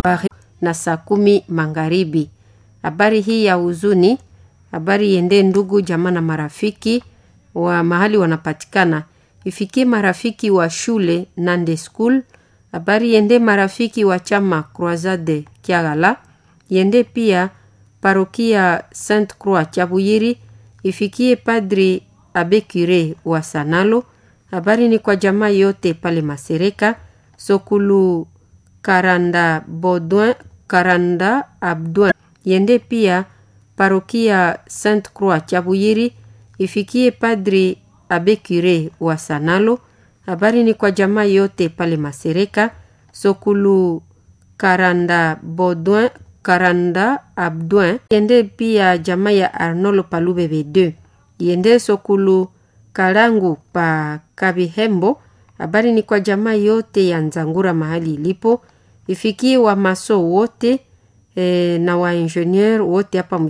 na saa kumi magharibi. Habari hii ya huzuni, habari iendee ndugu jamaa na marafiki wa mahali wanapatikana, ifikie marafiki wa shule Nande School. Habari iende marafiki wa chama Croisade Kiagala, iende pia parokia Sainte Croix Chabuyiri, ifikie padri Abe Cure wa Sanalo. Habari ni kwa jamaa yote pale Masereka, Sokulu Karanda Bodouin, Karanda Abdouin, iende pia parokia Sainte Croix Chabuyiri, ifikie padri Abe Cure wa Sanalo. Habari ni kwa jamaa yote pale Masereka, Sokulu Karanda Bodouin, Karanda Abdouin, iende pia jamaa ya Arnolo Palubebe 2 iende Sokulu Kalangu pa Kabihembo. Habari ni kwa jamaa yote ya Nzangura mahali ilipo, ifikie wa maso wote e, na waingenieur wote hapa